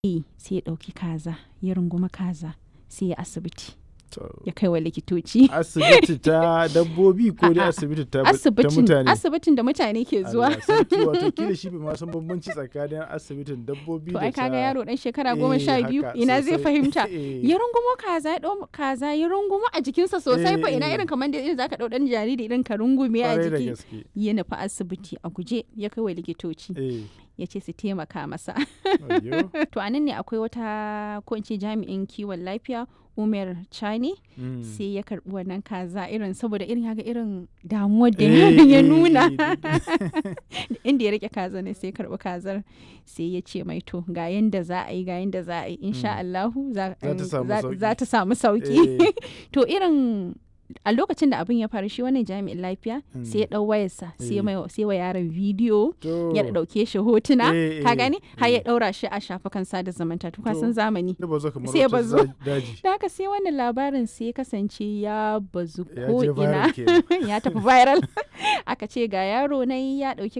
Eh, sai ya ɗauki kaza ya runguma kaza sai ya asibiti To, ya kai wa likitoci asibiti ta dabbobi ko dai A'a, asibiti ta, ta asibitin mutane asibitin da mutane ke zuwa Allah sarki wato kila shi bai ma san bambanci tsakanin asibitin dabbobi to da ai kaga ta- yaro dan shekara Eh, goma sha biyu haka, ina zai sosai. fahimta Eh. ya rungumo kaza ya ɗau kaza ya rungumo a jikinsa sosai fa ina Eh, eh. irin kamar da irin zaka ɗau ɗan jariri irin ka rungume a Kwarai da jiki gaske ya nufi asibiti a guje ya kai wa likitoci eh ya ce su taimaka masa ayyo to a nan ne akwai wata ko in ce jami'in kiwon lafiya umar chani Mm. sai ya karbi wannan kaza irin saboda irin yaga irin damuwar da Eh, yaron ya eh, nuna eh, inda ya rike kaza ne sai ya karbi kazar sai ya ce mai to ga yanda za a yi ga yanda za a yi insha Allahu za Za ta samu za- sauki. za ta samu sauki Eh. to irin a lokacin da abin ya faru shi wannan jami'in lafiya Mm. sai ya dau wayarsa sai ya Eh. mai- sai wa yaron bidiyo To, ya dauke shi hotuna Eh, ka eh, gani har ya eh. daura shi a shafukan sada zumunta to ka To. san zamani ya bazo kamar sai ya wata bazo. za- daji da haka sai wannan labarin sai ya kasance ya bazu Ya ko je ina viral kenan. ya tafi viral aka ce ga yaro na ya dauki